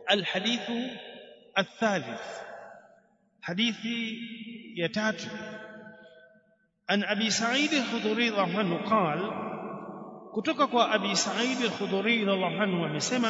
الحديث الثالث حديث يتات عن أبي سعيد الخضري رضي الله عنه قال kutoka kwa Abi Sa'id al-Khudri radhiallahu anhu amesema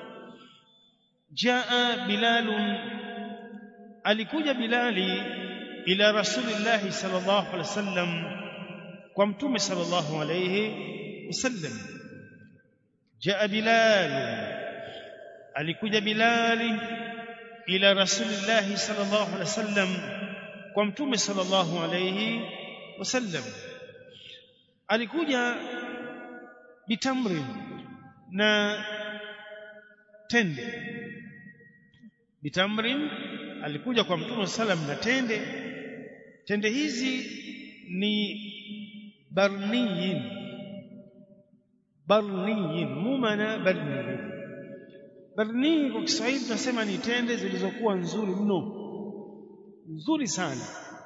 jaa Bilal alikuja Bilali ila Rasulillah sallallahu alaihi wasallam kwa mtume sallallahu alaihi wasallam jaa Bilal alikuja Bilali ila Rasulillah sallallahu alaihi wasallam kwa mtume sallallahu alaihi wasallam alikuja bitamrin na tende bitamrin alikuja kwa mtume sallam na tende tende hizi ni barniyin barniyin mumana barniyin barni kwa Kiswahili tunasema ni tende zilizokuwa nzuri mno nzuri sana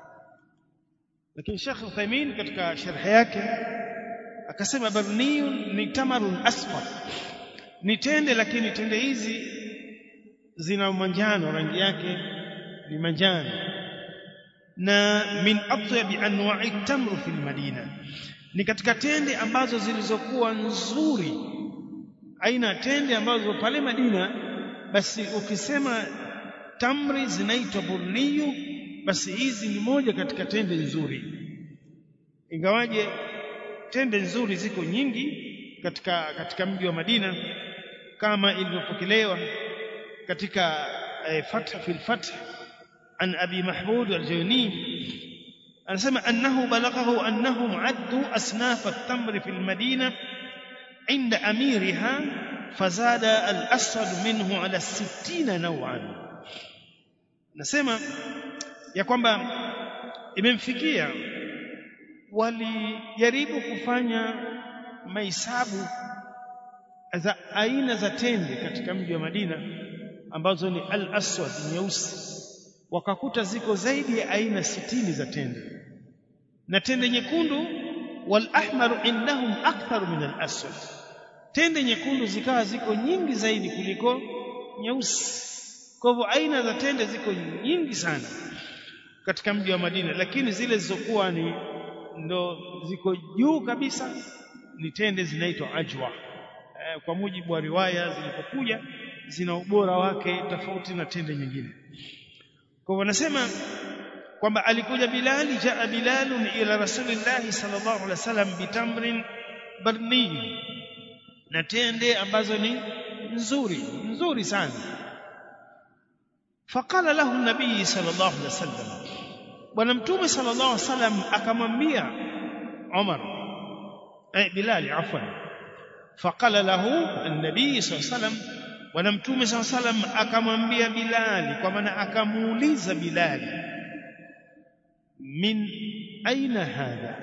lakini Sheikh Uthaymeen katika sharh yake akasema barniyun ni tamarun asfar ni tende lakini tende hizi zina manjano rangi yake ni manjano na min atyabi anwa'i tamru fil madina ni katika tende ambazo zilizokuwa nzuri aina tende ambazo pale Madina basi ukisema tamri zinaitwa burniyu basi hizi ni moja katika tende nzuri ingawaje tende nzuri ziko nyingi katika katika mji wa Madina kama ilivyopokelewa katika eh, Fath fil Fath an Abi Mahmud al-Jawni anasema annahu balaghahu annahum addu asnaf at-tamr fil Madina عند أميرها فزاد الأسود منه على الستين نوعا نسمع ya kwamba imemfikia walijaribu kufanya mahesabu za aina za tende katika mji wa Madina ambazo ni al-aswad nyeusi wakakuta ziko zaidi ya aina sitini za tende na tende nyekundu wal ahmaru indahum akthar min al-aswad tende nyekundu zikawa ziko nyingi zaidi kuliko nyeusi kwa hivyo aina za tende ziko nyingi sana katika mji wa Madina lakini zile zilizokuwa ni ndo ziko juu kabisa ni tende zinaitwa ajwa e, kwa mujibu wa riwaya zilipokuja zina ubora wake tofauti na tende nyingine kwa hivyo wanasema kwamba alikuja Bilali jaa Bilalun ila Rasulillahi sallallahu alaihi wasallam bitamrin barni na tende ambazo ni nzuri nzuri sana faqala lahu nabii sallallahu alaihi wasallam bwana mtume sallallahu alaihi wasallam akamwambia Umar eh Bilal afwan faqala lahu an-nabii sallallahu alaihi wasallam bwana mtume sallallahu alaihi wasallam akamwambia Bilal kwa maana akamuuliza Bilal min aina hadha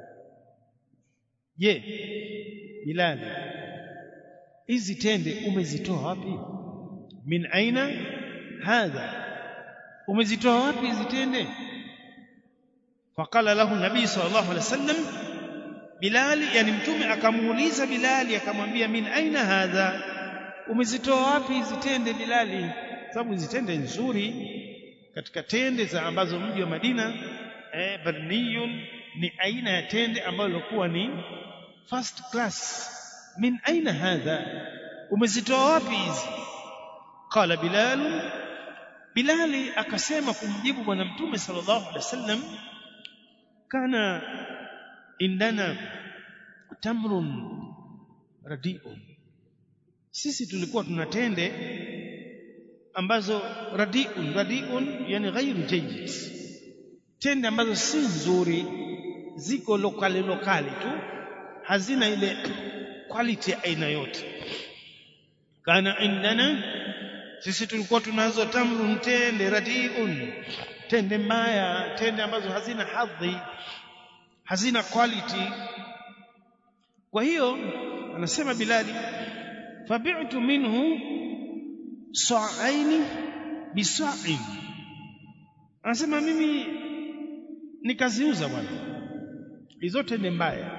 je Bilal hizi tende umezitoa wapi min aina hadha umezitoa wapi hizi tende faqala lahu nabii sallallahu alaihi wasallam bilal yani mtume akamuuliza bilali akamwambia min aina hadha umezitoa wapi hizi tende bilali sababu hizi tende nzuri katika tende za ambazo mji wa Madina eh, barniyun ni aina ya tende ambayo ilikuwa ni first class min aina hadha umezitoa wapi hizi qala bilal bilali akasema kumjibu bwana mtume sallallahu alaihi wasallam kana indana tamrun radiun sisi tulikuwa tuna tende ambazo radiun radiun yani ghairu jayyid tende ambazo si nzuri ziko lokali lokali tu hazina ile quality aina yote kana indana sisi tulikuwa tunazo tamrun tende radiun tende mbaya tende ambazo hazina hadhi hazina quality kwa hiyo anasema bilali fabi'tu minhu sa'aini bisa'in anasema mimi nikaziuza bwana hizo tende mbaya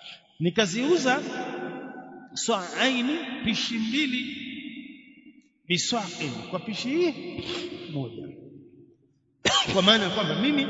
nikaziuza sa'aini pishi mbili biswaqin kwa pishi moja kwa maana kwamba mimi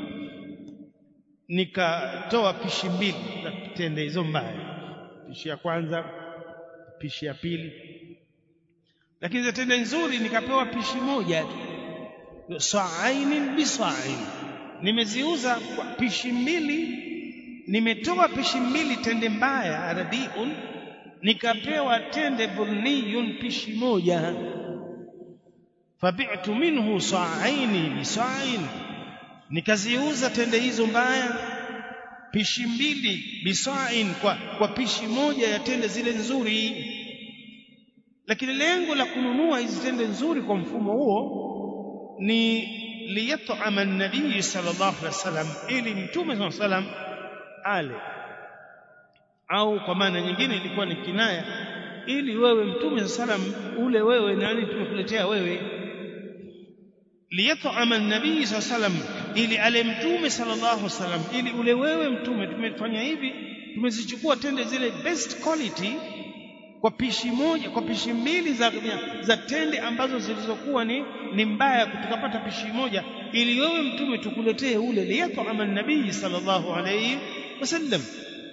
nikatoa pishi mbili za tende hizo mbaya pishi ya kwanza pishi ya pili lakini za tende nzuri nikapewa pishi moja tu sa'ainin bisa'in nimeziuza kwa pishi mbili nimetoa pishi mbili tende mbaya radiun nikapewa tende burniyun pishi moja fabi'tu minhu sa'aini bisa'in nikaziuza tende hizo mbaya pishi mbili bisa'in kwa, kwa pishi moja ya tende zile nzuri lakini lengo la kununua hizi tende nzuri kwa mfumo huo ni liyat'ama an-nabii sallallahu alaihi wasallam ili mtume sallallahu alaihi wasallam ale au kwa maana nyingine ilikuwa ni kinaya ili wewe mtume sallam ule wewe nani tumekuletea wewe liyat'ama an-nabii sallam ili ale mtume sallallahu alaihi wasallam ili ule wewe mtume tumefanya hivi tumezichukua tende zile best quality kwa pishi moja kwa pishi mbili za, za tende ambazo zilizokuwa ni, ni mbaya tukapata pishi moja ili wewe mtume tukuletee ule liyat'ama an-nabii sallallahu alayhi wasallam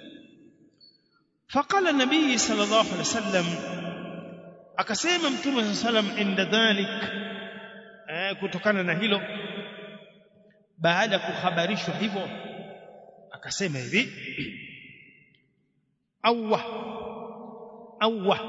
فقال النبي صلى الله عليه وسلم akasema mtume صلى الله عليه وسلم inda dhalik eh, kutokana na hilo baada ya kuhabarishwa hivyo akasema hivi awwa awwa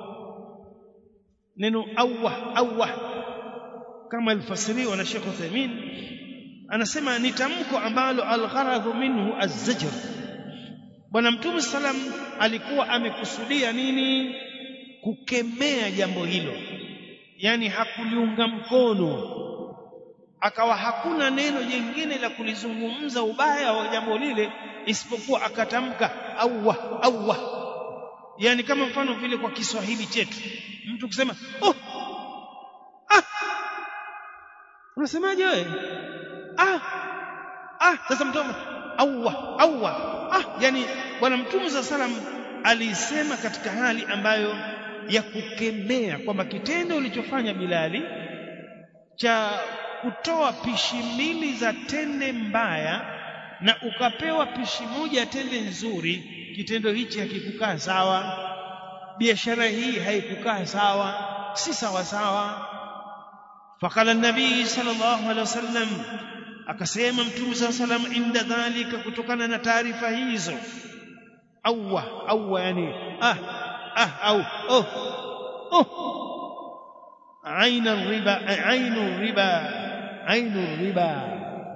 neno awwa awwa kama alfasiriwa na Sheikh Uthaymeen anasema ni tamko ambalo algharadhu minhu az-zajr bwana mtume salam alikuwa amekusudia nini kukemea jambo hilo yani hakuliunga mkono akawa hakuna neno jingine la kulizungumza ubaya wa jambo lile isipokuwa akatamka awwa awwa yani kama mfano vile kwa Kiswahili chetu mtu kusema oh ah unasemaje wewe ah ah sasa mtu awwa awwa ah yani bwana mtume za salam alisema katika hali ambayo ya kukemea kwamba kitendo ulichofanya Bilali cha kutoa pishi mbili za tende mbaya na ukapewa pishi moja ya tende nzuri kitendo hichi hakikukaa sawa biashara hii haikukaa sawa si sawa sawa faqala an-nabii sallallahu alaihi wasallam akasema mtume sallallahu alaihi wasallam inda dhalika kutokana na taarifa hizo awwa awwa yani ah ah au oh oh aina riba ainu riba ainu riba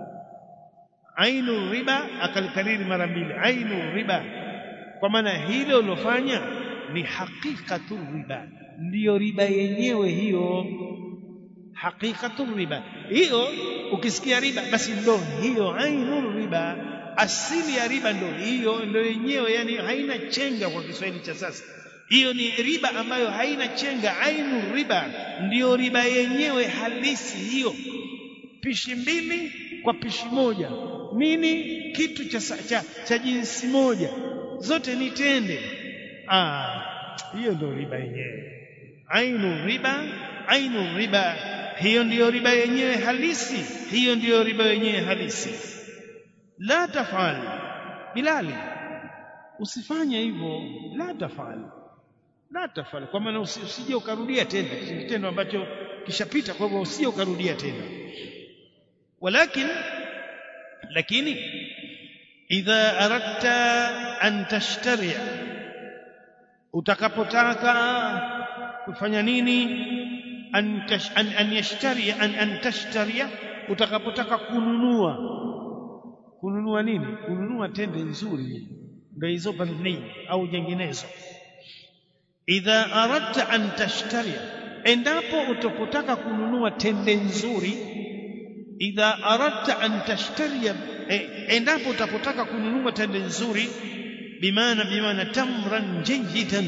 ainu riba akalikariri mara mbili ainu riba kwa maana hilo ulofanya ni hakikatu riba ndiyo riba yenyewe hiyo hakikatu riba hiyo ukisikia riba basi ndo hiyo ainu riba asili ya riba ndo hiyo ndo yenyewe yani haina chenga kwa Kiswahili cha sasa hiyo ni riba ambayo haina chenga ainu riba ndiyo riba yenyewe halisi hiyo pishi mbili kwa pishi moja nini kitu cha, cha, cha jinsi moja zote ni tende ah hiyo ndio riba yenyewe ainu riba ainu riba hiyo ndiyo riba yenyewe halisi hiyo ndiyo riba yenyewe halisi la tafal bilali usifanye hivyo la tafal la tafal kwa maana usije ukarudia tena kitendo ambacho kishapita kwa hivyo usije ukarudia tena walakin lakini idha aradta an tashtari utakapotaka kufanya nini an, tash, an, an yashtari an, an tashtari utakapotaka kununua kununua nini kununua tende nzuri ndio hizo barni au nyinginezo idha aradta an tashtari endapo utapotaka kununua tende nzuri idha aradta an tashtari endapo utapotaka kununua tende nzuri bimaana bimaana tamran jayidan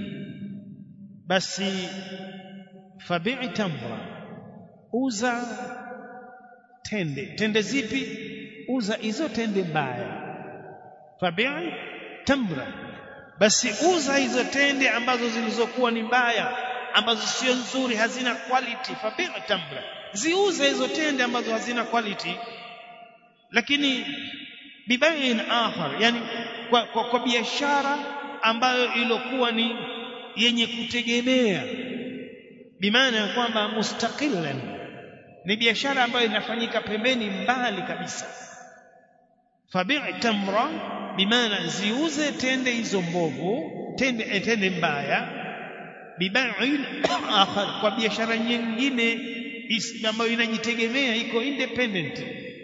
basi fabi'i tamra uza tende tende zipi uza hizo tende mbaya fabi'i tamra basi uza hizo tende ambazo zilizokuwa ni mbaya ambazo sio nzuri hazina quality fabi' tamra ziuze hizo tende ambazo hazina quality lakini bibain akhar yani kwa, kwa, kwa biashara ambayo ilokuwa ni yenye kutegemea bimaana ya kwamba mustaqilan ni biashara ambayo inafanyika pembeni mbali kabisa fabi' tamra bimaana ziuze tende hizo mbovu tende tende mbaya bibain akhar kwa biashara nyingine ambayo inajitegemea iko independent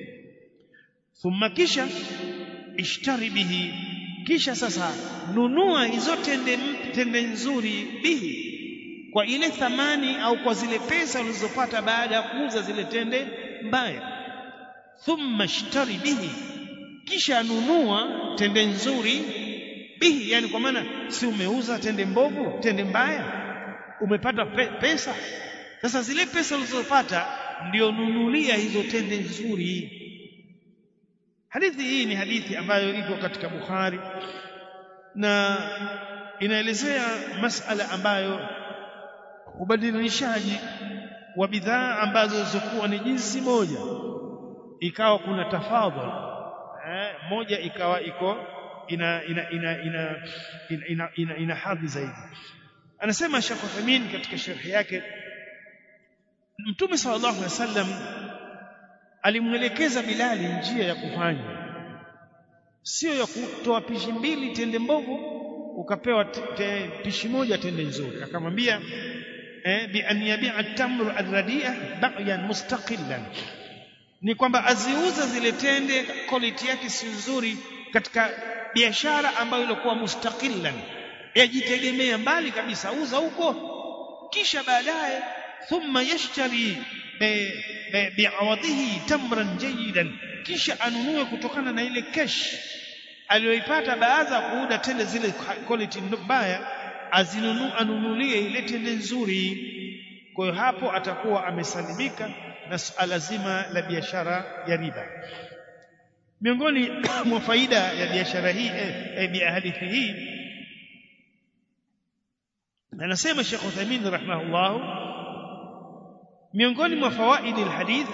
thumma kisha ishtari bihi kisha sasa nunua hizo tende tende nzuri bihi kwa ile thamani au kwa zile pesa ulizopata baada ya kuuza zile tende mbaya thumma ishtari bihi kisha nunua tende nzuri bihi yani kwa maana si umeuza tende mbovu tende mbaya umepata pe pesa sasa zile pesa ulizopata ndio nunulia hizo tende nzuri hadithi hii ni hadithi ambayo iko katika Bukhari na inaelezea masala ambayo ubadilishaji wa bidhaa ambazo zilizokuwa ni jinsi moja ikawa kuna tafadhul eh, moja ikawa iko ina ina ina ina ina, ina, ina, ina hadhi zaidi anasema Sheikh Uthamin katika sharhi yake Mtume sallallahu alaihi wasallam alimwelekeza Bilali njia ya kufanya sio ya kutoa pishi mbili tende mbovu ukapewa te, pishi moja tende nzuri akamwambia eh, bi an yabi'a at-tamru ar-radi'a ba'yan mustaqillan ni kwamba aziuza zile tende quality yake si nzuri katika biashara ambayo ilikuwa mustaqillan yajitegemea mbali kabisa uza huko kisha baadaye thumma yashtari bi'awadhihi tamran jayidan kisha anunue kutokana na ile cash aliyoipata baada ya kuuda tende zile quality mbaya azinunu anunulie ile tende nzuri kwa hiyo hapo atakuwa amesalimika na suala zima la biashara ya riba miongoni mwa faida ya biashara hii eh, ya hadithi hii anasema Sheikh Uthaymeen rahimahullah miongoni mwa fawaidi alhadith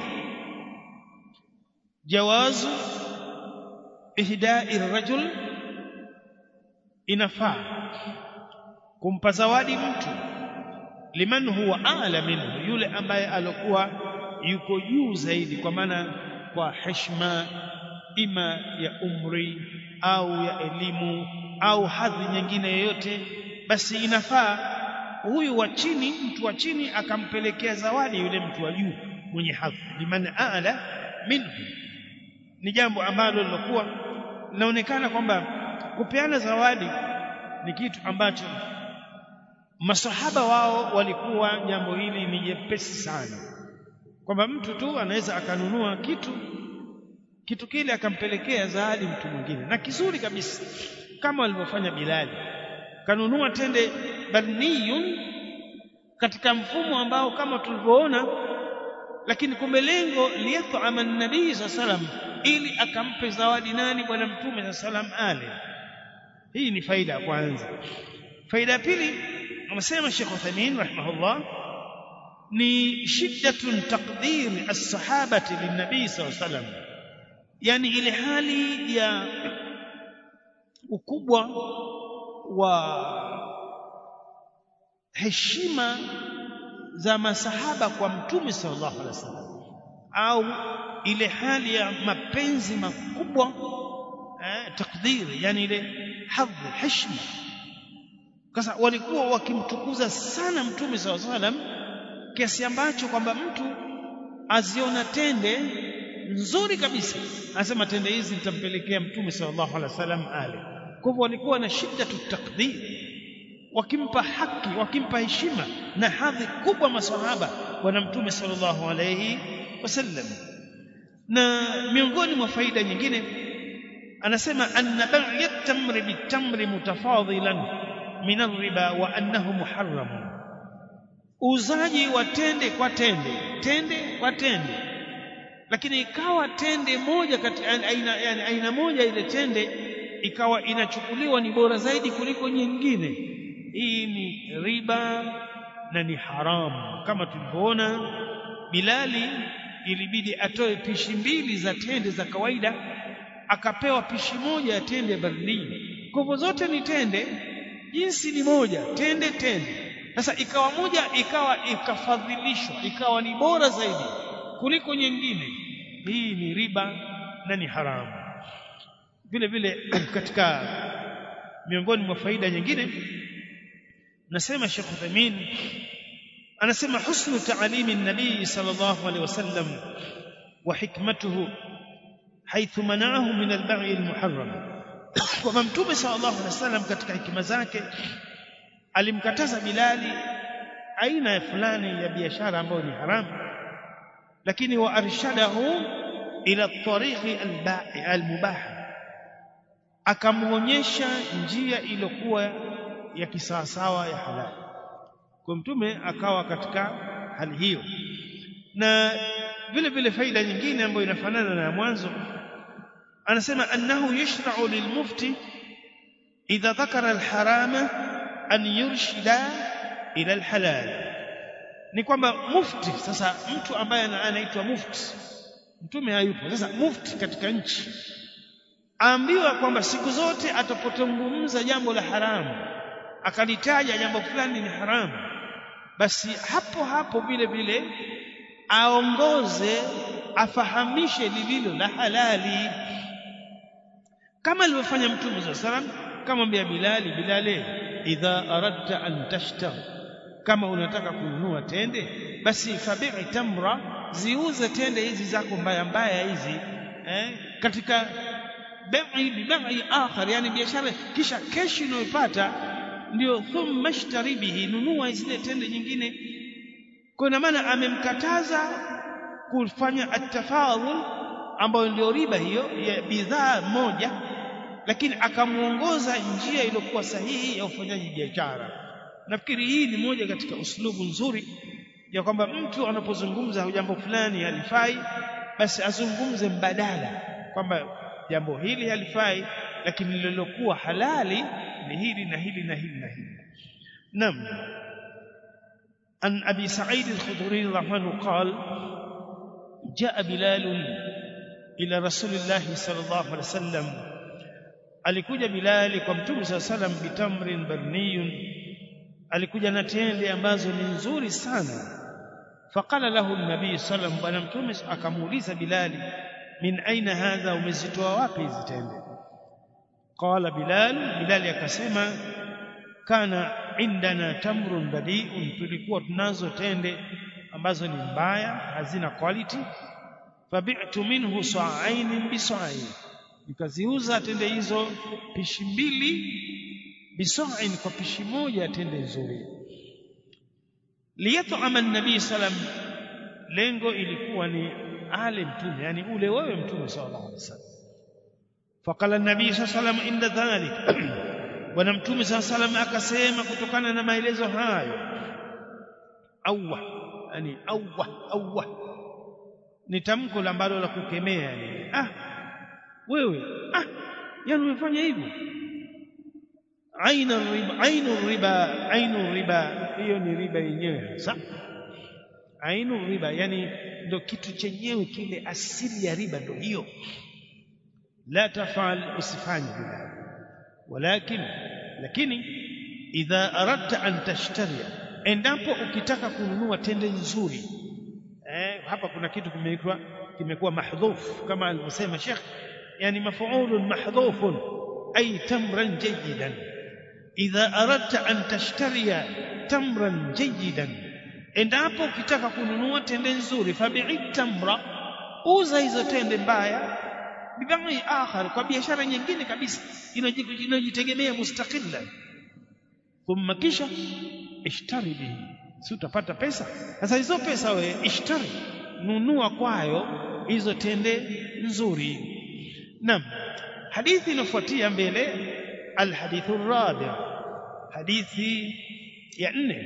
jawazu ihda'i ar-rajul inafaa kumpa zawadi mtu liman huwa a'la minhu yule ambaye alikuwa yuko juu zaidi kwa maana kwa heshima ima ya umri au ya elimu au hadhi nyingine yoyote basi inafaa huyu wa chini mtu wa chini akampelekea zawadi yule mtu wa juu mwenye hadhi liman a'la minhu ni jambo ambalo lilokuwa linaonekana kwamba kupeana zawadi ni kitu ambacho masahaba wao walikuwa jambo hili ni jepesi sana kwamba mtu tu anaweza akanunua kitu kitu kile akampelekea zawadi mtu mwingine na kizuri kabisa kama walivyofanya Bilali kanunua tende barniyun katika mfumo ambao kama tulivyoona lakini kumbe lengo liyat'ama an-nabii sallam ili akampe zawadi nani bwana mtume sallam ale hii ni faida ya kwanza faida ya pili amesema Sheikh Uthaymeen rahimahullah ni shiddatun taqdir as-sahabati lin-nabii sallam yani ile hali ya ukubwa wa heshima za masahaba kwa mtume sallallahu alaihi wasallam au ile hali ya mapenzi makubwa eh, takdiri yani ile hadhi heshima sasa walikuwa wakimtukuza sana mtume sallallahu alaihi wasallam kiasi ambacho kwamba mtu aziona tende nzuri kabisa anasema tende hizi nitampelekea mtume sallallahu alaihi wasallam ale kwa hivyo walikuwa na shida takdir wakimpa haki wakimpa heshima na hadhi kubwa masahaba bwana mtume sallallahu alaihi wasallam na miongoni mwa faida nyingine anasema anna bai'a tamri bitamri mutafadilan min ar-riba wa annahu muharram uzaji wa tende kwa tende tende kwa tende lakini ikawa tende moja kati aina, yani aina moja ile tende ikawa inachukuliwa ni bora zaidi kuliko nyingine hii ni riba na ni haramu kama tulivyoona Bilali ilibidi atoe pishi mbili za tende za kawaida akapewa pishi moja ya tende ya baridi kwa hivyo zote ni tende jinsi ni moja tende tende sasa ikawa moja ikawa ikafadhilishwa ikawa ni bora zaidi kuliko nyingine hii ni riba na ni haramu vile vile katika miongoni mwa faida nyingine nasema Sheikh Uthamin anasema husnu ta'limi an-nabii sallallahu alaihi wasallam wa hikmatuhu haythu mana'ahu min al-ba'i al-muharram kwa mtume sallallahu alaihi wasallam katika hikima zake alimkataza Bilali aina ya fulani ya biashara ambayo ni haramu lakini wa arshadahu ila tariqi al-ba'i al-mubah akamuonyesha njia iliyokuwa ya kisawasawa ya halali kwa mtume akawa katika hali hiyo na vile vile faida nyingine ambayo inafanana na mwanzo anasema annahu yashra'u lilmufti idha dhakara alharama an yurshida ila alhalal ni kwamba mufti sasa mtu ambaye anaitwa mufti mtume hayupo sasa mufti katika nchi aambiwa kwamba siku zote atapotungumza jambo la haramu akalitaja jambo fulani ni haramu basi hapo hapo vile vile aongoze afahamishe lililo la halali kama alivyofanya mtume swalla salam kamwambia bilali bilale idha aradta an tashtari kama unataka kununua tende basi fabi'i tamra ziuze tende hizi zako mbaya mbaya hizi eh, katika bai'i bibai'i akhar yani biashara kisha keshi unayopata ndio thumma ishtari bihi nunua zile tende nyingine kwa ina maana amemkataza kufanya atafadhul ambayo ndio riba hiyo ya bidhaa moja lakini akamuongoza njia iliyokuwa sahihi ya ufanyaji biashara nafikiri hii ni moja katika uslubu nzuri ya kwamba mtu anapozungumza jambo fulani halifai basi azungumze mbadala kwamba jambo hili halifai lakini lililokuwa halali ni hili na hili na hili na hili naam an abi sa'id al-khudri radhiyallahu anhu qala jaa bilal ila rasulillah sallallahu alaihi wasallam alikuja bilali kwa mtume sallallahu alaihi wasallam bitamrin barniyun alikuja na tende ambazo ni nzuri sana faqala lahu an-nabii sallallahu bwana mtume akamuuliza bilali min aina hadha umezitoa wapi hizi tende qala bilal bilali akasema kana indana tamrun badi'un tulikuwa tunazo tende ambazo ni mbaya hazina quality fabi'tu minhu sa'ain bisa'in nikaziuza tende hizo pishi mbili bisa'in kwa pishi moja tende nzuri liyat'ama an-nabii sallam lengo ilikuwa ni ale mtume yani ule wewe mtume sallallahu alaihi wasallam faqala an-nabii sallallahu alaihi wasallam inda dhalik bwana mtume sallallahu alaihi wasallam akasema kutokana na maelezo hayo awwa yani awwa awwa ni tamko ambalo la kukemea yani ah wewe ah yani umefanya hivyo aina riba ainu riba ainu riba hiyo ni riba yenyewe hasa ainu riba yani ndo kitu chenyewe kile asili ya riba ndo hiyo la tafal usifanye bila walakin lakini idha aradta an tashtari endapo ukitaka kununua tende nzuri eh, hapa kuna kitu kimeitwa kimekuwa mahdhuf kama alivyosema Sheikh yani mafuulun mahdhufun ay tamran jayidan idha aradta an tashtariya tamran jayidan endapo ukitaka kununua tende nzuri fabi'i tamra uza hizo tende mbaya bibai akhar kwa biashara nyingine kabisa inajitegemea mustaqilla thumma kisha ishtari bihi si utapata pesa sasa hizo pesa we ishtari nunua kwayo hizo tende nzuri naam hadithi inafuatia mbele alhadithu rabi hadithi ya nne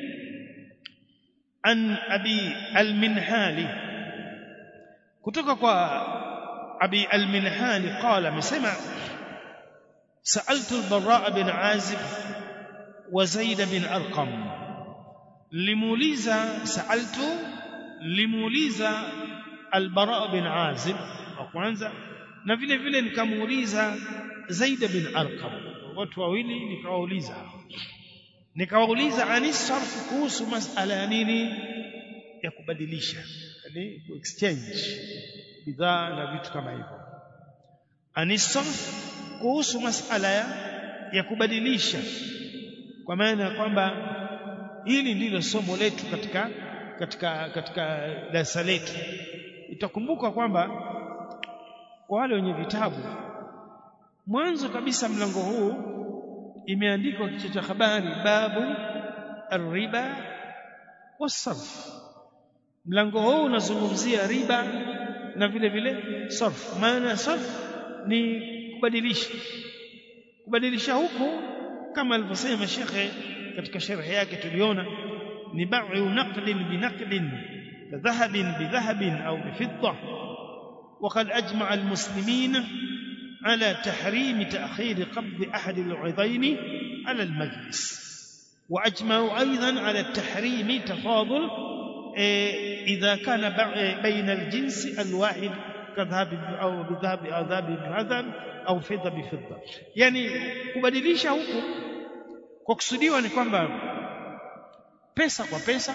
an abi alminhali kutoka kwa abi alminhali qala amesema سألت البراء بن عازب وزيد بن أرقم limuuliza saaltu limuuliza albara bin azib wa kwanza na vile vile nikamuuliza zaid bin arqam watu wawili nikawauliza nikawauliza anisarf kuhusu masala ya nini ya kubadilisha yani ku exchange bidhaa na vitu kama hivyo anisarf kuhusu masala ya, ya kubadilisha kwa maana ya kwamba hili ndilo somo letu katika katika katika darasa letu itakumbuka kwamba kwa wale wenye vitabu mwanzo kabisa mlango huu imeandikwa kichwa cha habari babu arriba wasarf mlango huu unazungumzia riba na vile vile sarf maana sarf ni kubadilisha kubadilisha huku kama alivyosema shekhe katika sharhi yake tuliona ni ba'u naqdin binaqdin dhahabin bidhahabin au bifidda وقد أجمع المسلمين على تحريم تأخير قبض أحد العضين على المجلس وأجمعوا أيضا على التحريم تفاضل إذا كان بين الجنس الواحد كذهب أو بذهب أو ذهب بذهب أو فضة بفضة يعني kubadilisha huku kwa kusudiwa ni kwamba pesa kwa pesa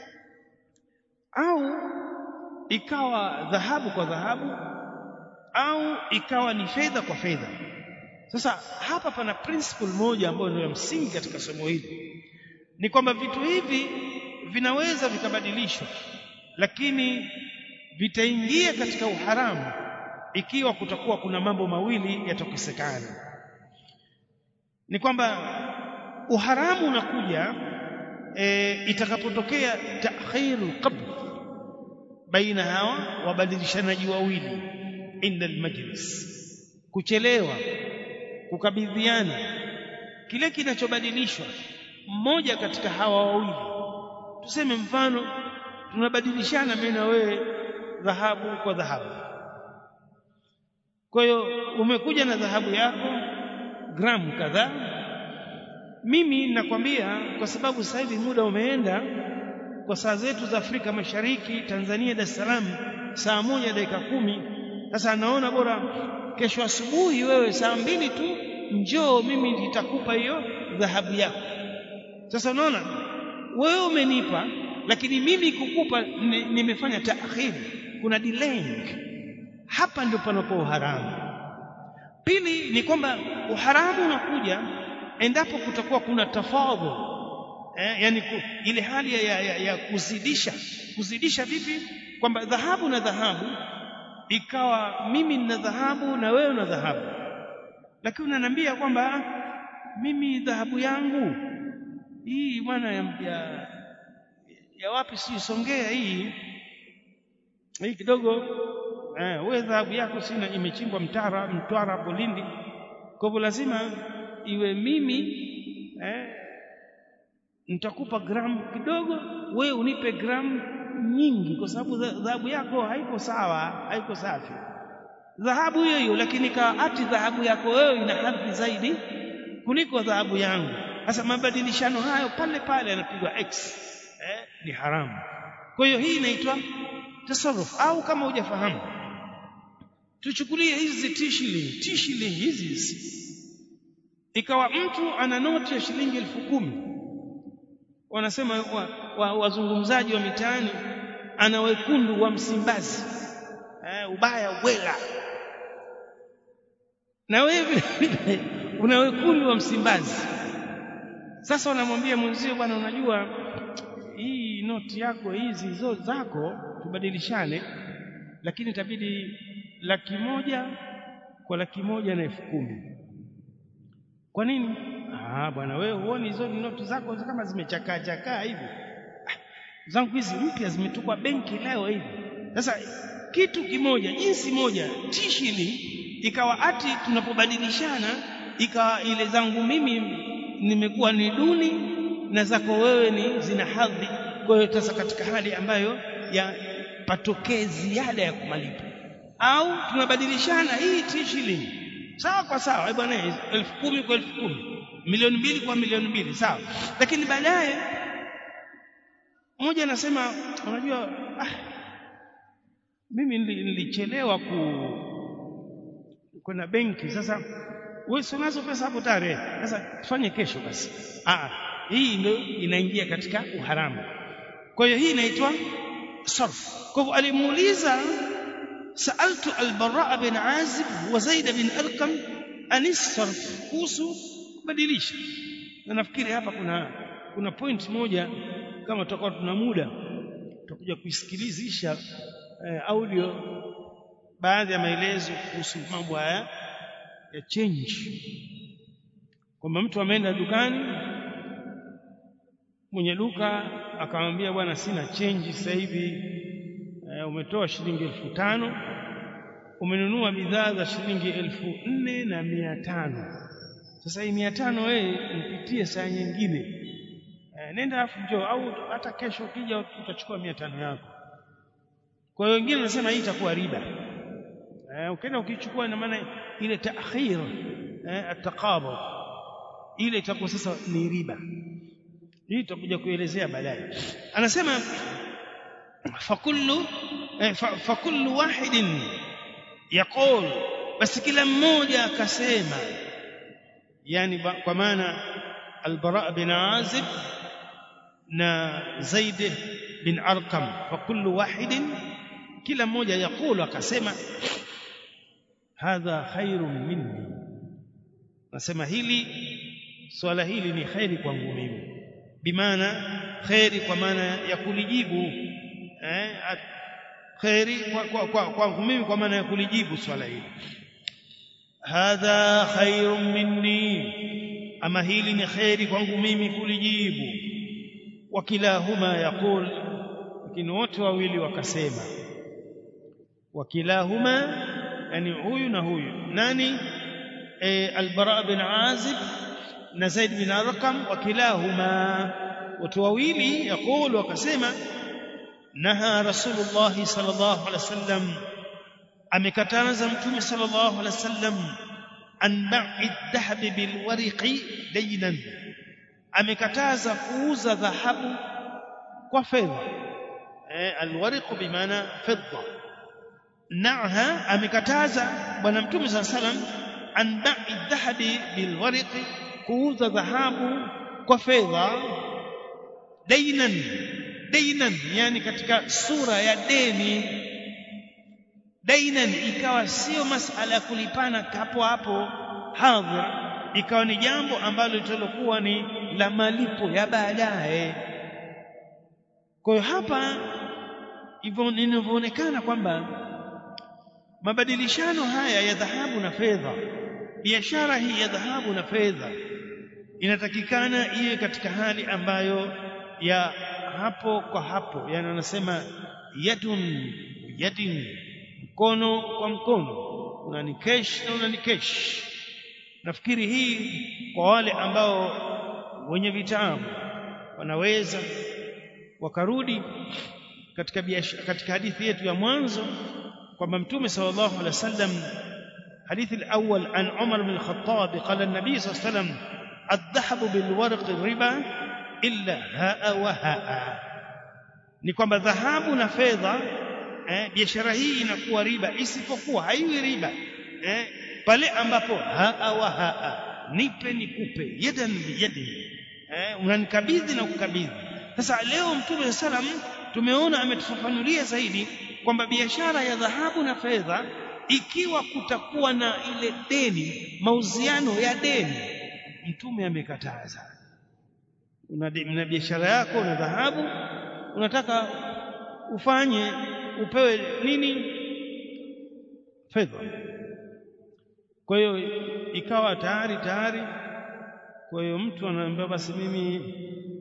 au ikawa dhahabu kwa dhahabu au ikawa ni fedha kwa fedha sasa hapa pana principle moja ambayo ndio ya msingi katika somo hili ni kwamba vitu hivi vinaweza vikabadilishwa lakini vitaingia katika uharamu ikiwa kutakuwa kuna mambo mawili yatokesekana ni kwamba uharamu unakuja e, itakapotokea ta'khirul qabd baina hawa wabadilishanaji wawili inda almajlis kuchelewa kukabidhiana kile kinachobadilishwa mmoja katika hawa wawili tuseme mfano tunabadilishana mimi na wewe dhahabu kwa dhahabu kwa hiyo umekuja na dhahabu yako gramu kadhaa mimi nakwambia kwa sababu sasa hivi muda umeenda kwa saa zetu za Afrika Mashariki Tanzania Dar es Salaam saa moja dakika kumi sasa anaona bora kesho asubuhi wewe saa mbili tu njoo mimi nitakupa hiyo dhahabu yako sasa unaona wewe umenipa lakini mimi kukupa nimefanya taakhiri kuna delaying hapa ndio panapo uharamu pili ni kwamba uharamu unakuja endapo kutakuwa kuna tafadhul eh, yani ku, ile hali ya, ya, ya kuzidisha kuzidisha vipi kwamba dhahabu na dhahabu ikawa mimi nina dhahabu na wewe una dhahabu lakini unaniambia kwamba mimi dhahabu yangu hii bwana ya, ya, ya wapi si Songea hii hii kidogo eh, wewe dhahabu yako sina imechimbwa Mtara Mtwara hapo Lindi kwa hivyo lazima iwe mimi eh, nitakupa gramu kidogo wewe unipe gramu nyingi kwa sababu dhahabu yako haiko sawa haiko safi dhahabu hiyo hiyo lakini kaa ati dhahabu yako wewe ina hadhi zaidi kuliko dhahabu yangu sasa mabadilishano hayo pale pale yanapigwa x eh, ni haramu kwa hiyo hii inaitwa tasarruf au kama hujafahamu tuchukulie hizi t-shilling t-shilling hizi hizi ikawa mtu ana noti ya shilingi elfu kumi wanasema wazungumzaji wa, wa, wa mitaani ana wekundu wa Msimbazi eh, ubaya wela na wewe una wekundu wa Msimbazi sasa unamwambia mwenzio bwana unajua hii noti yako hizi zote zako tubadilishane lakini itabidi laki moja kwa laki moja na elfu kumi kwa nini ah bwana wewe huoni hizo noti zako kama zimechakaa chakaa hivi ah, zangu hizi mpya zimetupwa benki leo hivi sasa kitu kimoja jinsi moja tishili ikawa ati tunapobadilishana ikawa ile zangu mimi nimekuwa ni duni na zako wewe ni zina hadhi kwa hiyo sasa katika hali ambayo ya patokee ziada ya kumalipa au tunabadilishana hii tishili sawa kwa sawa bwana elfu kumi kwa elfu kumi milioni mbili kwa milioni mbili sawa lakini baadaye mmoja anasema unajua ah, mimi nilichelewa ku kwenda benki sasa wewe si unazo pesa hapo tare sasa tufanye kesho basi ah hii ndio inaingia katika uharamu kwa hiyo hii inaitwa sarf kwa hivyo alimuuliza saaltu al-bara bin azib wa zaid bin arqam an sarf kuhusu kubadilisha na nafikiri hapa kuna kuna point moja kama tutakuwa tuna muda tutakuja kuisikilizisha eh, audio baadhi ya maelezo kuhusu mambo haya ya change kwamba mtu ameenda dukani mwenye duka akamwambia bwana sina change sasa hivi e, umetoa shilingi elfu tano umenunua bidhaa za shilingi elfu nne na mia tano sasa hii mia tano wewe nipitie saa nyingine e, nenda afu njoo au hata kesho ukija utachukua mia tano yako kwa hiyo wengine wanasema hii itakuwa riba eh, ukienda ukichukua ina maana ile taakhir eh, ataqabud ile itakuwa sasa ni riba hii tutakuja kuelezea baadaye anasema fakullu eh, fa, fakullu wahidin yaqul basi kila mmoja akasema yani kwa maana albara bin azib na zaid bin arqam fakullu wahidin kila mmoja yakulu akasema hadha khairun minni nasema hili swala hili ni khairi kwangu mimi bimaana khairi kwa maana ya kulijibu eh khairi kwa kwa kwangu mimi kwa maana ya kulijibu swala hili hadha khairun minni ama hili ni khairi kwangu mimi kulijibu wakilahuma yaqul lakini wote wawili wakasema wakilahuma yani huyu na huyu nani e, albara bin azib na zaid bin arqam wakilahuma watu wawili yakulu wakasema naha rasulullah sallallahu alaihi wasallam amekataza mtume sallallahu alaihi wasallam an ba'i dhahabi bil wariqi daynan amekataza kuuza dhahabu kwa fedha eh alwariq bimaana fedha naha amekataza bwana mtume saa salam an ba'i dhahabi bilwariqi kuuza dhahabu kwa fedha dainan dainan yani katika sura ya deni dainan ikawa sio masala ya kulipana hapo hapo hadhir ikawa ni jambo ambalo litalokuwa ni la malipo ya baadaye kwa hiyo hapa hivyo inavyoonekana kwamba mabadilishano haya ya dhahabu na fedha biashara hii ya dhahabu na fedha inatakikana iwe katika hali ambayo ya hapo kwa hapo yani wanasema yadun yadin mkono kwa mkono unani kesh na unani kesh nafikiri hii kwa wale ambao wenye vitabu wanaweza wakarudi katika biashara katika hadithi yetu ya mwanzo kwamba mtume sallallahu alaihi wasallam hadithi al-awwal an Umar bin al-Khattab qala an-nabi sallallahu alaihi wasallam الذهب بالورق riba illa haa wa haa ni kwamba dhahabu na fedha eh, biashara hii inakuwa riba isipokuwa haiwi riba eh, pale ambapo haa wa haa nipe nikupe yadan biyadin eh, unanikabidhi na kukabidhi sasa leo mtume sallam tumeona ametufafanulia zaidi kwamba biashara ya dhahabu na fedha ikiwa kutakuwa na ile deni mauziano ya deni mtume amekataza una, una biashara yako una dhahabu unataka ufanye upewe nini fedha kwa hiyo ikawa tayari tayari kwa hiyo mtu anaambia basi mimi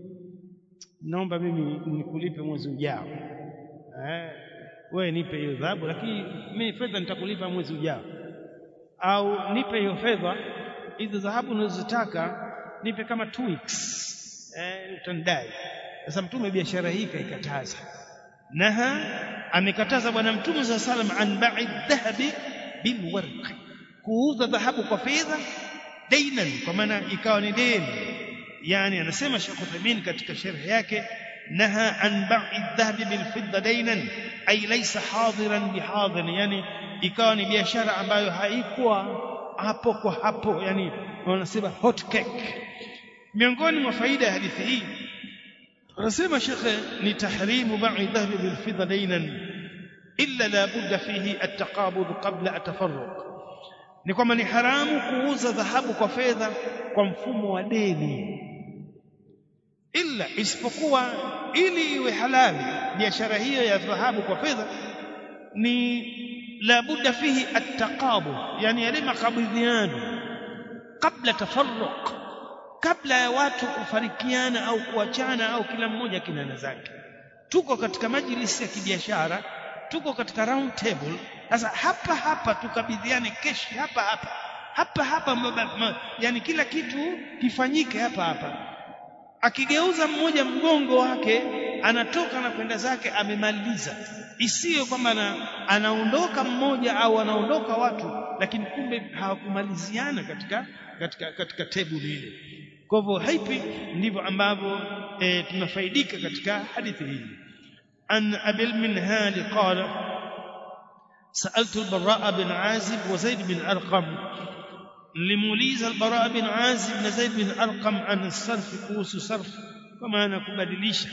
naomba mimi nikulipe mwezi ujao eh wewe nipe hiyo dhahabu lakini mimi fedha nitakulipa mwezi ujao au nipe hiyo fedha hizo dhahabu unazotaka nipe kama two weeks eh utandai sasa mtume biashara hii kaikataza naha amekataza bwana mtume saa salam an ba'i dhahabi bilwarq kuuza dhahabu kwa fedha dainan kwa maana ikawa ni deni yani anasema Sheikh Uthaymeen katika sharh yake نهى عن بيع الذهب بالفضة دينا أي ليس حاضرا بحاضر يعني ikawa ni biashara ambayo haikuwa hapo kwa hapo yani wanasema hot cake miongoni mwa faida ya hadithi hii anasema shekhe ni tahrimu ba'i dhahabi bil fidda daynan illa la budda fihi at-taqabud qabla at-tafarruq ni kwamba ni haramu kuuza dhahabu kwa fedha kwa mfumo wa deni illa isipokuwa ili iwe halali biashara hiyo ya dhahabu kwa fedha ni la budda fihi at-taqabud yani yale makabidhiano kabla tafarruq kabla ya watu kufarikiana au kuachana au kila mmoja kinana zake tuko katika majlisi ya kibiashara tuko katika round table sasa hapa hapa tukabidhiane keshi hapa hapa hapa hapa ma, ma, yani kila kitu kifanyike hapa hapa akigeuza mmoja mgongo wake anatoka na kwenda zake amemaliza isiyo kwamba anaondoka mmoja au anaondoka watu lakini kumbe hawakumaliziana katika katika katika tebuli ile kwa hivyo haipi ndivyo ambavyo e, tunafaidika katika hadithi hii an abil minhal qala سألت البراء بن عازب وزيد بن أرقم لموليز البراء بن عازب بن زيد بن أرقم عن الصرف كوس صرف كما أنا كبدليش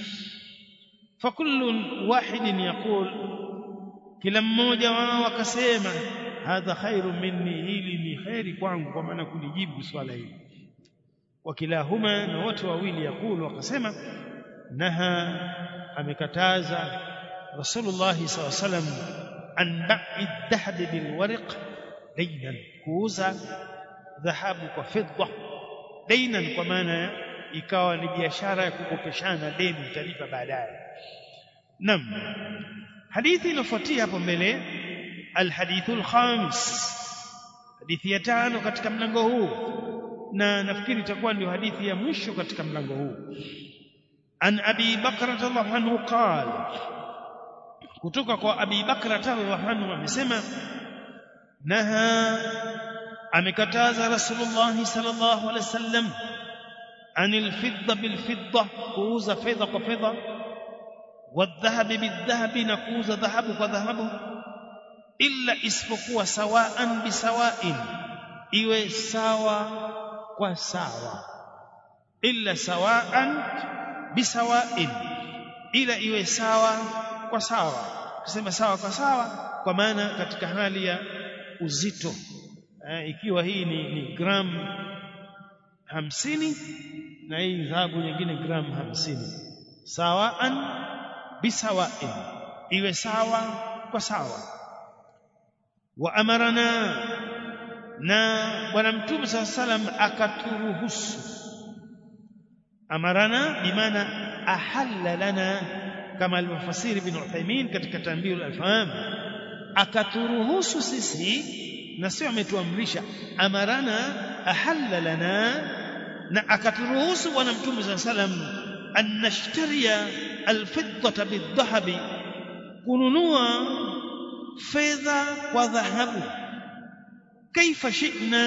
فكل واحد يقول كلا mmoja wao akasema hadha khairu minni hili ni khairi kwangu kwa maana kunijibu swala hili wakilahuma na wote wawili yakulu wakasema naha amekataza rasulullah sallallahu alaihi wasallam an ba'i dhahabi bil warq daynan kuuza dhahabu kwa fedha daynan kwa maana ikawa ni biashara ya kukopeshana deni utalipa baadaye nam hadithi inofuatia hapo mbele alhadithu alkhamis hadithi ya tano katika mlango huu na nafikiri itakuwa ndio hadithi ya mwisho katika mlango huu an abi bakra radhiallahu anhu qala kutoka kwa abi bakra radhiallahu anhu amesema naha amekataza rasulullah sallallahu alaihi wasallam anil fidda bil fidda kuuza fedha kwa fedha wadhahabi bidhahabi na kuuza dhahabu kwa dhahabu illa isipokuwa sawaan bisawain iwe sawa kwa sawa illa sawaan bisawain ila iwe sawa kwa sawa kusema sawa kwa sawa kwa maana katika hali ya uzito eh, ikiwa hii ni, ni gram hamsini na hii dhahabu nyingine gram hamsini sawaan bisawain iwe sawa kwa sawa wa amarana na bwana mtume saa salam akaturuhusu amarana bimaana ahalla lana kama alivyofasiri ibn Uthaymeen katika Tanbihul Afham akaturuhusu sisi na sio ametuamrisha amarana ahalla lana na akaturuhusu bwana mtume saa salam an nashtariya alfiddata bidhahabi kununua fedha kwa dhahabu kaifa shi'na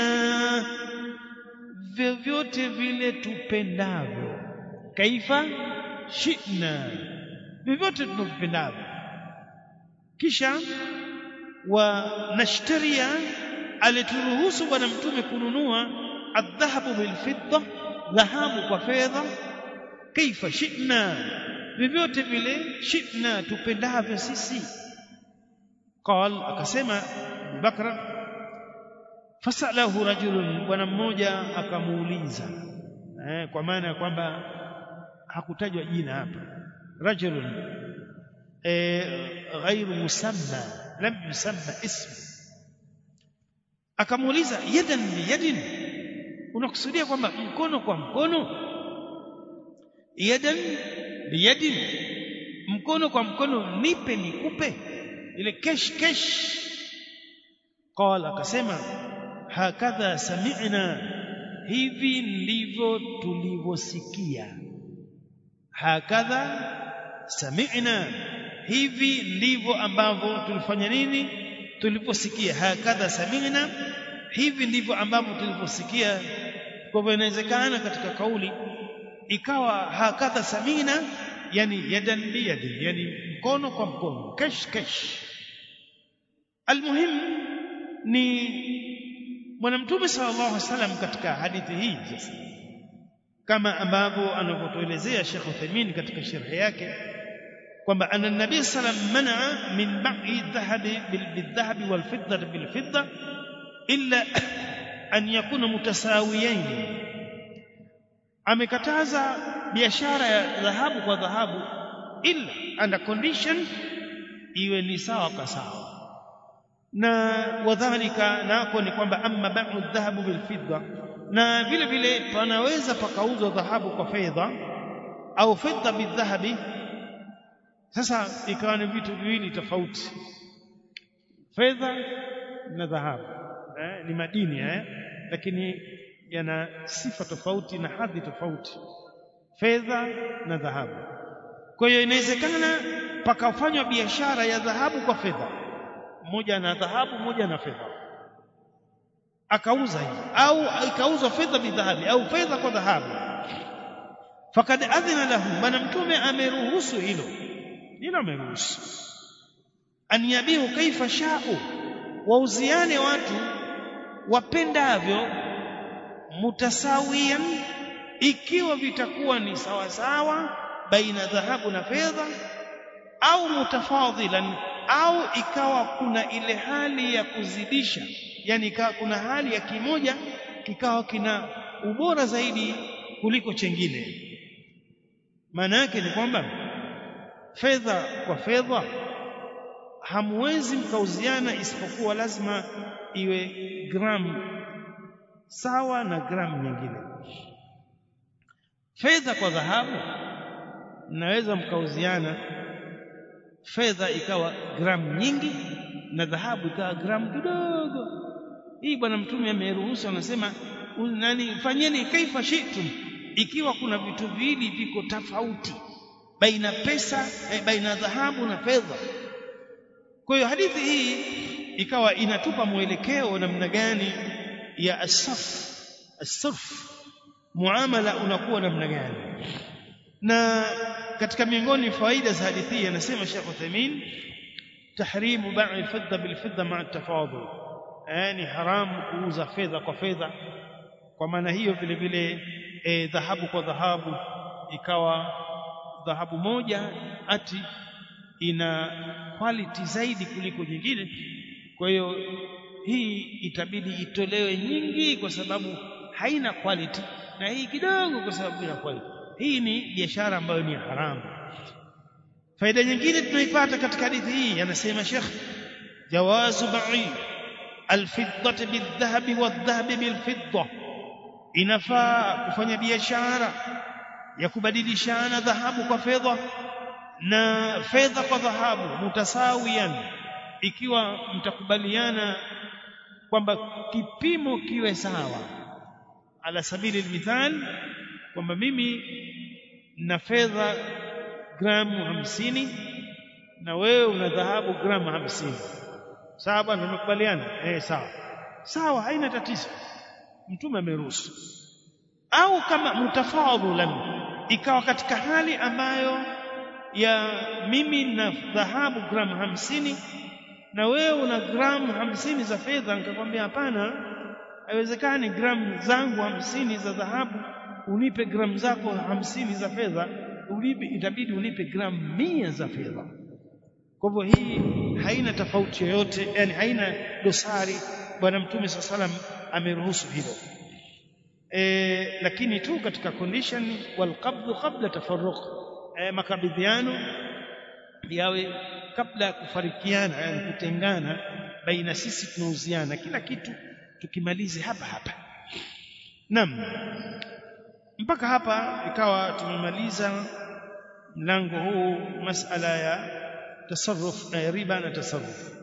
vyovyote vile tupendavyo kaifa shi'na vyovyote tunavyopendavyo kisha wa nashtaria alituruhusu bwana mtume kununua adhahabu bilfidda dhahabu kwa fedha kaifa shi'na vyovyote vile shi'na tupendavyo sisi qal akasema Bakra fasalahu rajulun bwana mmoja akamuuliza eh, kwa maana ya kwamba hakutajwa jina hapa rajulun eh, ghairu musamma lam yusamma ismu akamuuliza yadan biyadin unakusudia kwamba mkono kwa mkono yadan biyadin mkono kwa mkono nipe nikupe ile kesh kesh qala akasema hakadha sami'na hivi ndivyo tulivyosikia hakadha sami'na hivi ndivyo ambavyo tulifanya nini tuliposikia hakadha sami'na hivi ndivyo ambavyo tuliposikia kwa hivyo inawezekana katika kauli ikawa hakadha samina yani yadan biyadi yani mkono kwa mkono kesh kesh almuhim ni bwana mtume sallallahu alaihi wasallam katika hadithi hii sasa kama ambavyo anavyotuelezea Sheikh Uthaymeen katika sharhi yake kwamba anna nabii sallam manaa min ba'i dhahabi bildhahabi walfidda bilfidda illa an yakuna mutasawiyain amekataza biashara ya dhahabu kwa dhahabu illa under condition iwe ni sawa kwa sawa na wadhalika nako ni kwamba amma ba'u dhahabu bilfidda na vile vile panaweza pakauzwa dhahabu kwa fedha au fedha bidhahabi sasa ikawa ni vitu viwili tofauti fedha na dhahabu eh, ni madini eh, lakini yana sifa tofauti na hadhi tofauti fedha na dhahabu kwa hiyo inawezekana pakafanywa biashara ya dhahabu kwa fedha mmoja na dhahabu mmoja na fedha akauza hiyo au ikauzwa fedha bidhahabi au fedha kwa dhahabu fakad adhina lahu bana mtume ameruhusu hilo hilo ameruhusu an yabihu kaifa sha'u wauziane watu wapendavyo mutasawiyan ikiwa vitakuwa ni sawa sawa baina dhahabu na fedha au mutafadhilan au ikawa kuna ile hali ya kuzidisha yani ikawa kuna hali ya kimoja kikawa kina ubora zaidi kuliko chengine maana yake ni kwamba fedha kwa fedha hamwezi mkauziana isipokuwa lazima iwe gramu sawa na gramu nyingine fedha kwa dhahabu mnaweza mkauziana fedha ikawa gramu nyingi na dhahabu ikawa gramu kidogo hii bwana mtume ameruhusu anasema nani fanyeni kaifa shitum ikiwa kuna vitu viwili viko tofauti baina pesa eh, baina dhahabu na fedha kwa hiyo hadithi hii ikawa inatupa mwelekeo namna gani ya asaf asarf muamala unakuwa namna gani na katika miongoni faida za hadithi hii anasema Sheikh Uthaymeen tahrimu bai alfidda bilfidda ma'a tafadul yani haramu kuuza fedha kwa fedha kwa maana hiyo vile vile e, dhahabu kwa dhahabu ikawa dhahabu moja ati ina quality zaidi kuliko nyingine kwa hiyo hii itabidi itolewe nyingi kwa sababu haina quality na hii kidogo kwa sababu ina quality hii ni biashara ambayo ni haramu faida nyingine tunaipata katika hadithi hii anasema Sheikh jawazu ba'i alfiddati bildhahabi wadhahabi bilfidda inafaa kufanya biashara ya kubadilishana dhahabu kwa fedha na fedha kwa dhahabu mutasawiyan ikiwa mtakubaliana kwamba kipimo kiwe sawa ala sabili almithal kwamba mimi na fedha gramu hamsini na wewe una dhahabu gramu hamsini sawa bwana tumekubaliana eh sawa sawa haina tatizo mtume ameruhusu au kama mutafadhulan ikawa katika hali ambayo ya mimi na dhahabu gramu hamsini na wewe una gramu hamsini za fedha nikakwambia hapana haiwezekani gramu zangu hamsini za dhahabu unipe gramu zako hamsini za fedha ulipe itabidi unipe gramu mia za fedha kwa hivyo hii haina tofauti yoyote yani haina dosari bwana mtume saa salam ameruhusu hilo e, lakini tu katika condition walqabdhu qabla tafarruq e, makabidhiano yawe kabla ya kufarikiana yani kutengana baina sisi tunauziana kila kitu tukimalize hapa hapa naam mpaka hapa ikawa tumemaliza mlango huu masala ya tasarruf na riba na tasarruf